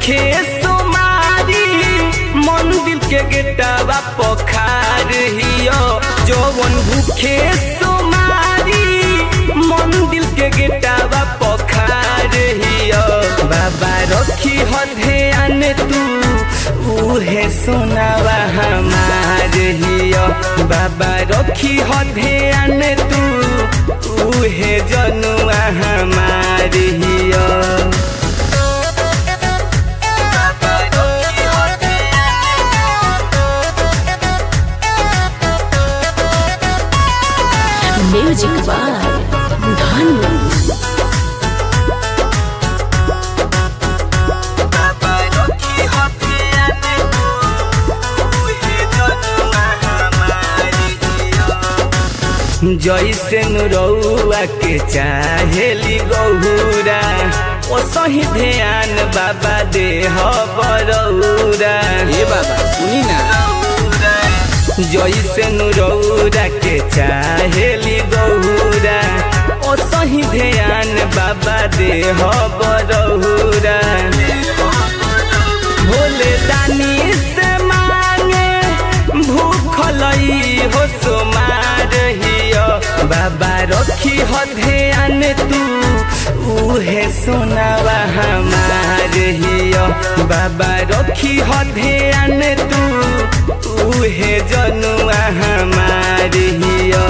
भूखे सोमारी मंदिर के गेटवा पखार हियो जवन भूखे सोमारी मंदिर के गेटवा पखार हियो बाबा रखी हो ध्यान तू उहे सोनावा हमार हियो बाबा रखी हो ध्यान तू उहे जनुआ हमार हियो म्यूजिक बाय धनु जैसे नुरौआ के चाहेली गौरा ओ सही ध्यान बाबा दे बरौरा ए बाबा सुनी ना जैसे नुरौरा के चाहेली गौरा ओ सही ध्यान बाबा दे बरौरा भोले दानी से मांगे भूखलई हो सोमार हियो बाबा रखी हो ध्यान तू उहे सोनावा हमार हियो बाबा रखी हो ध्यान तू उहे जनुआ हमार हियो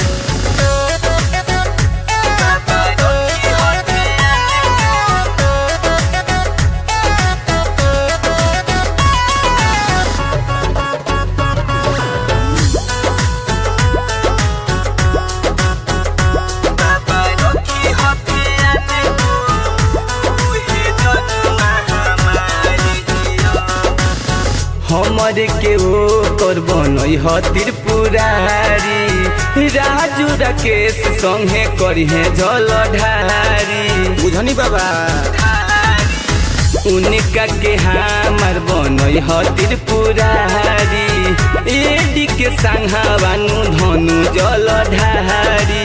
हमरे के ओ तोर बनई ह त्रिपुरारी राजू राकेश संगे करिहे जल ढारी बुझनी बाबा उनका के हमार बनई ह त्रिपुरारी एडी के संघावानु धनु जल ढारी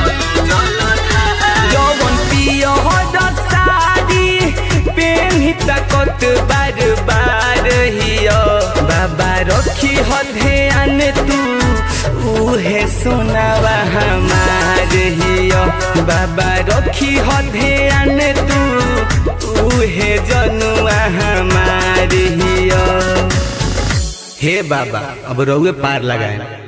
जवन पियो सारी पेन्ही तकत बार बार हियो बाबा रखी हो ध्यान तू उहे सोनावा हमार हियो बाबा रखी हो ध्यान तू उहे जनुआ हमार हियो हे बाबा अब रउए पार लगाए